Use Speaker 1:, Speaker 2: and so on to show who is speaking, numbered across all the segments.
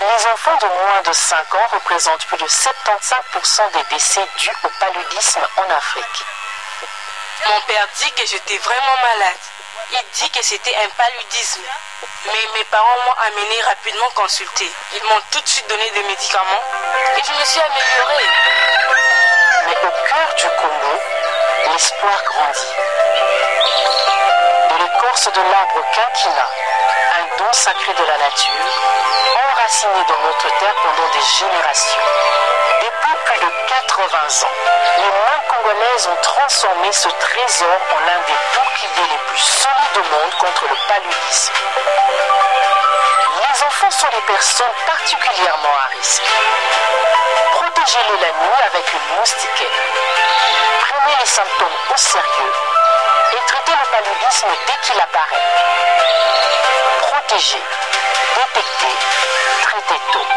Speaker 1: Les enfants de moins de 5 ans représentent plus de 75% des décès dus au paludisme en Afrique.
Speaker 2: Mon père dit que j'étais vraiment malade. Il dit que c'était un paludisme. Mais mes parents m'ont amené rapidement consulter. Ils m'ont tout de suite donné des médicaments et je me suis améliorée.
Speaker 1: Mais au cœur du Congo, l'espoir grandit. De l'écorce de l'arbre quinquina, un don sacré de la nature, enraciné dans notre terre pendant des générations. Depuis plus de 80 ans, les mains congolaises ont transformé ce trésor en l'un des boucliers les plus solides au monde contre le paludisme. Les enfants sont les personnes particulièrement à risque. Protégez-les la nuit avec une moustiquaire. Prenez les symptômes au sérieux et traitez le paludisme dès qu'il apparaît. Protégez, détectez, traitez tôt.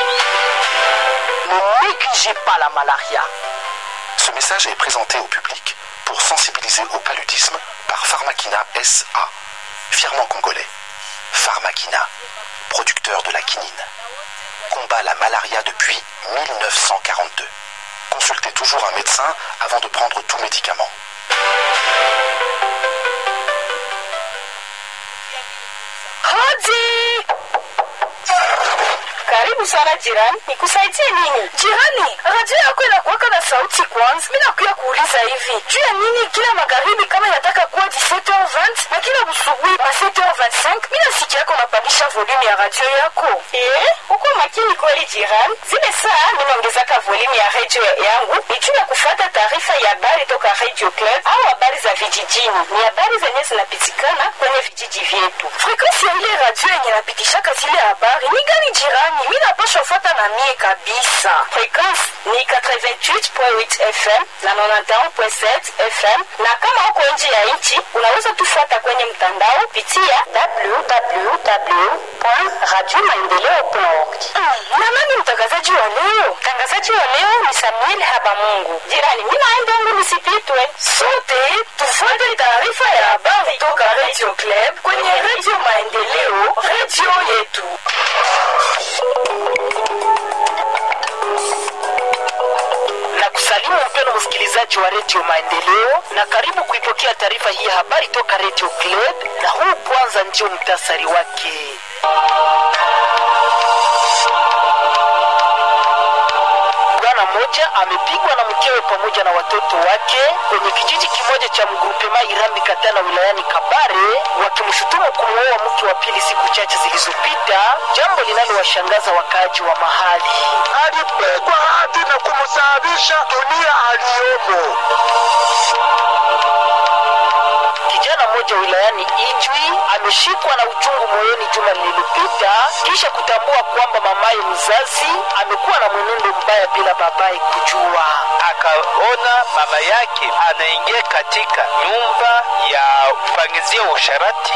Speaker 1: Ne négligez pas la malaria.
Speaker 3: Ce message est présenté au public pour sensibiliser au paludisme par Pharmakina SA, fièrement congolais. Pharmakina, producteur de la quinine, combat la malaria depuis 1942. Consultez toujours un médecin avant de prendre tout médicament.
Speaker 4: Hodi! Karibu sana jirani, nikusaidie nini? Jirani, radio yako inakuwaka na sauti kwanza. Mimi nakuya kuuliza hivi, juu ya nini kila magharibi kama inataka kuwa 17h20 na kila busubuhi ma 7h25 mimi nasikia yako unapandisha volume ya radio yako? Eh, uko makini kweli jirani. Zile saa mimi naongezaka volume ya radio yangu ni juu ya kufuata taarifa ya habari toka Radio Club au habari za vijijini. Ni habari zenye zinapitikana kwenye vijiji vyetu. Frequency ya ile radio yenye napitishaka zile habari ni gani jirani? Mimi napaswa fuata na mie kabisa. Frequency ni 88.8 FM na 91.7 FM, na kama uko nje ya nchi unaweza tufuata kwenye mtandao pitia www.radiomaendeleo.org. Mm, na nani mtangazaji wa leo? Mtangazaji wa leo ni Samuel Habamungu. Jirani, mimi naenda yangu nisipitwe. Sote tufuate taarifa ya habari toka Radio Club kwenye Radio Maendeleo, radio yetu.
Speaker 5: na kusalimu mpendo msikilizaji wa redio maendeleo na karibu kuipokea taarifa hii ya habari toka redio club na huu kwanza ndio mtasari wake bwana mmoja amepigwa na mkewe pamoja na watoto wake kwenye kijiji kimoja cha mgrupema irambi katana wilayani kabare wakimshutumu kumwoa mke wa pili siku chache zilizopita jambo linalowashangaza wakaaji wa mahali
Speaker 6: alipigwa hadi na kumsababisha dunia aliyomo.
Speaker 5: kijana mmoja wilayani Ijwi ameshikwa na uchungu moyoni juma lililopita kisha kutambua kwamba mamaye mzazi amekuwa na mwenendo mbaya bila babaye kujua.
Speaker 7: akaona mama yake anaingia katika nyumba ya kupangizia usharati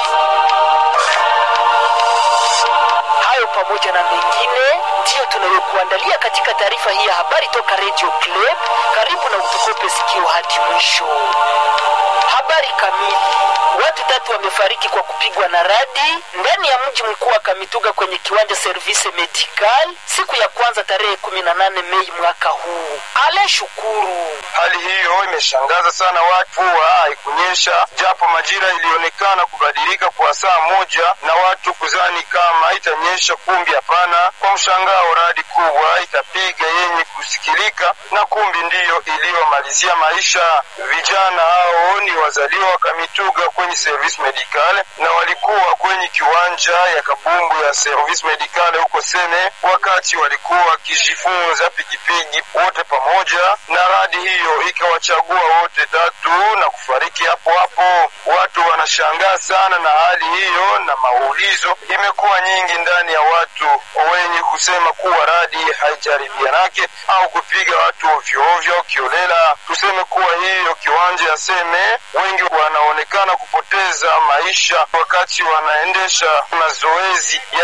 Speaker 5: Hayo pamoja na mengine ndiyo tunayokuandalia katika taarifa hii ya habari toka Radio Club. Karibu na utukope sikio hadi mwisho. Habari kamili. Watu tatu wamefariki kwa kupigwa na radi ndani ya mji mkuu wa Kamituga kwenye kiwanja Service Medical siku ya kwanza tarehe 18 Mei mwaka huu. Ale Shukuru.
Speaker 6: Hali hiyo imeshangaza sana watu. Mvua haikunyesha, japo majira ilionekana kubadilika kwa saa moja na watu kuzani kama itanyesha, kumbi hapana. Kwa mshangao, radi kubwa ikapiga yenye kusikilika, na kumbi ndiyo iliyomalizia maisha. Vijana hao ni wazaliwa wa Kamituga kwenye service medical na walikuwa kwenye kiwanja ya kabumbu ya service medical huko Sene wakati walikuwa wakijifunza pigipigi wote pamoja, na radi hiyo ikawachagua wote tatu na kufariki hapo hapo. Watu wanashangaa sana na hali hiyo, na maulizo imekuwa nyingi ndani ya watu wenye kusema kuwa radi haijaribianake au kupiga watu ovyoovyo kiolela. Tuseme kuwa hiyo kiwanja ya Seme, wengi wanaonekana kupoteza maisha wakati wanaendesha mazoezi ya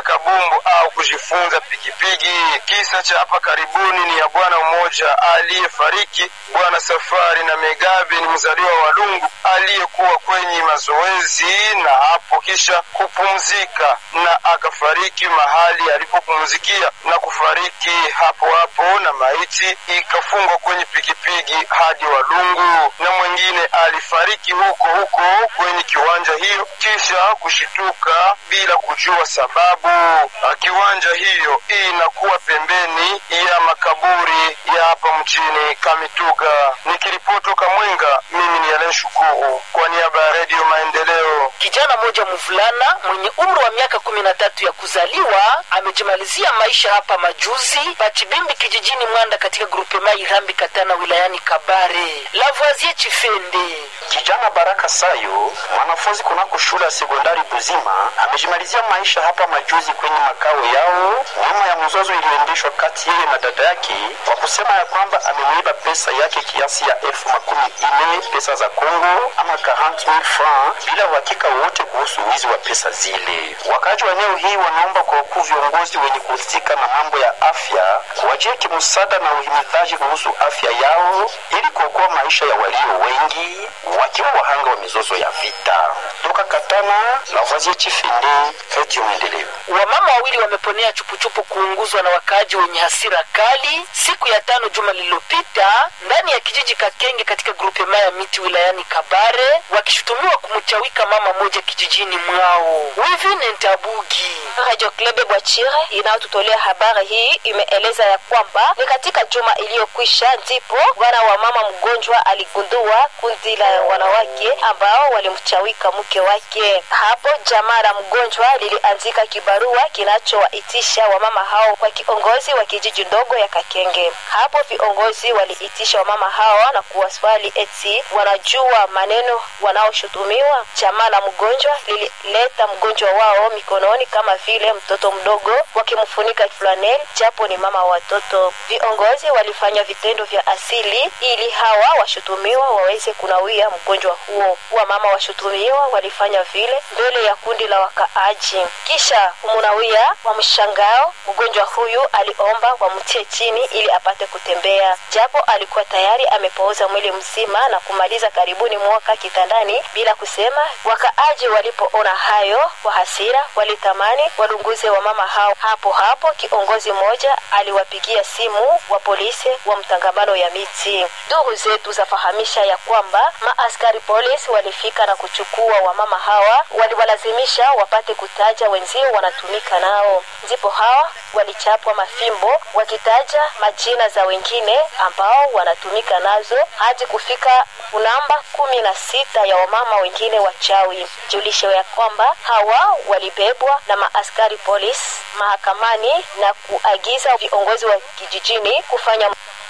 Speaker 6: kupiga kabumbu au kujifunza pikipiki. Kisa cha hapa karibuni ni ya bwana mmoja aliyefariki, bwana Safari na Megabe, ni mzaliwa wa Lungu aliyekuwa kwenye mazoezi na hapo kisha kupumzika na akafariki mahali alipopumzikia na kufariki hapo hapo, na maiti ikafungwa kwenye pikipiki hadi Walungu, na mwingine alifariki huko huko kwenye kiwanja hiyo kisha kushituka bila kujua sababu. Kiwanja hiyo inakuwa pembeni ya makaburi ya hapa mchini Kamituga. Nikiripoti toka Mwenga, mimi ni Alen Shukuru kwa niaba ya Redio Maendeleo.
Speaker 5: Kijana mmoja mvulana mwenye umri wa miaka kumi na tatu ya kuzaliwa amejimalizia maisha hapa majuzi Pachibimbi kijijini Mwanda katika grupe Mai Rambi Katana wilayani Kabare. Lavoisier Chifende
Speaker 8: Kijana Baraka Sayo, mwanafunzi kunako shule ya sekondari Buzima, amejimalizia maisha hapa majuzi kwenye makao yao nyuma ya mzozo iliyoendeshwa kati yeye na dada yake kwa kusema ya kwamba amemwiba pesa yake kiasi ya elfu makumi ine pesa za Kongo ama 40,000 francs bila uhakika wowote kuhusu wizi wa pesa zile. Wakaji wa eneo hii wanaomba kwa wakuu viongozi wenye kuhusika na mambo ya afya wajie kimsaada na uhimizaji kuhusu afya yao ili kuokoa maisha ya walio wengi wakiwa wahanga wa mizozo ya vita. Toka Katana, Lavoisier Chifende, Radio Maendeleo.
Speaker 5: Wamama wawili wameponea chupuchupu kuunguzwa na wakaaji wenye hasira kali siku ya tano juma lililopita ndani ya kijiji Kakenge katika grupe maya miti wilayani Kabare, wakishutumiwa kumchawika mama moja kijijini mwao. Wivine Ntabugi
Speaker 9: Radio Klebe Bwachire inayotutolea habari hii imeeleza ya kwamba ni katika juma iliyokwisha ndipo bwana wa mama mgonjwa aligundua kundi la wanawake ambao walimchawika mke wake. Hapo jamaa la mgonjwa liliandika kibarua kinachowaitisha wamama hao kwa kiongozi wa kijiji ndogo ya Kakenge. Hapo viongozi waliitisha wamama hao na kuwaswali eti wanajua maneno wanaoshutumiwa. Jamaa la mgonjwa lilileta mgonjwa wao mikononi kama vile mtoto mdogo, wakimfunika flanel japo ni mama wa watoto. Viongozi walifanya vitendo vya asili ili hawa washutumiwa waweze kunawia mgonjwa huo. Wamama washutumiwa walifanya vile mbele ya kundi la wakaaji, kisha kumunawia wa mshangao. Mgonjwa huyu aliomba wamtie chini ili apate kutembea, japo alikuwa tayari amepooza mwili mzima na kumaliza karibuni mwaka kitandani bila kusema. Wakaaji walipoona hayo kwa hasira, walitamani walunguze wa mama hao. Hapo hapo kiongozi mmoja aliwapigia simu wa polisi wa mtangamano ya miti. Ndugu zetu zafahamisha ya kwamba maaskari polisi walifika na kuchukua wamama hawa, waliwalazimisha wapate kutaja wenzio wanatumika nao, ndipo hawa walichapwa mafimbo wakitaja majina za wengine ambao wanatumika nazo hadi kufika namba kumi na sita ya wamama wengine wachawi. Julishe ya kwamba hawa walibebwa na maaskari polisi mahakamani na kuagiza viongozi wa kijijini kufanya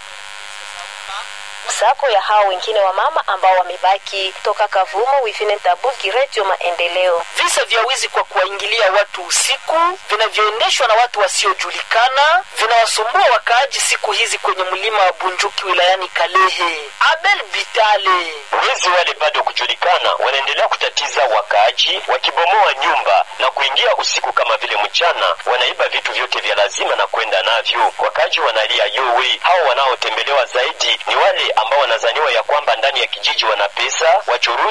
Speaker 9: msako ya hao wengine wa mama ambao wamebaki. Toka Kavumo, Wivine Tabuki, Radio Maendeleo.
Speaker 5: Visa vya wizi kwa kuwaingilia watu usiku vinavyoendeshwa na watu wasiojulikana vinawasumbua wakaaji siku hizi kwenye mlima wa Bunjuki wilayani Kalehe. Abel Bitale
Speaker 10: Wezi wale bado kujulikana wanaendelea kutatiza wakaaji, wakibomoa nyumba na kuingia usiku kama vile mchana, wanaiba vitu vyote vya lazima na kwenda navyo. Wakaaji wanalia yowe. Hao wanaotembelewa zaidi ni wale ambao wanazaniwa ya kwamba ndani ya kijiji wana pesa, wachuruzi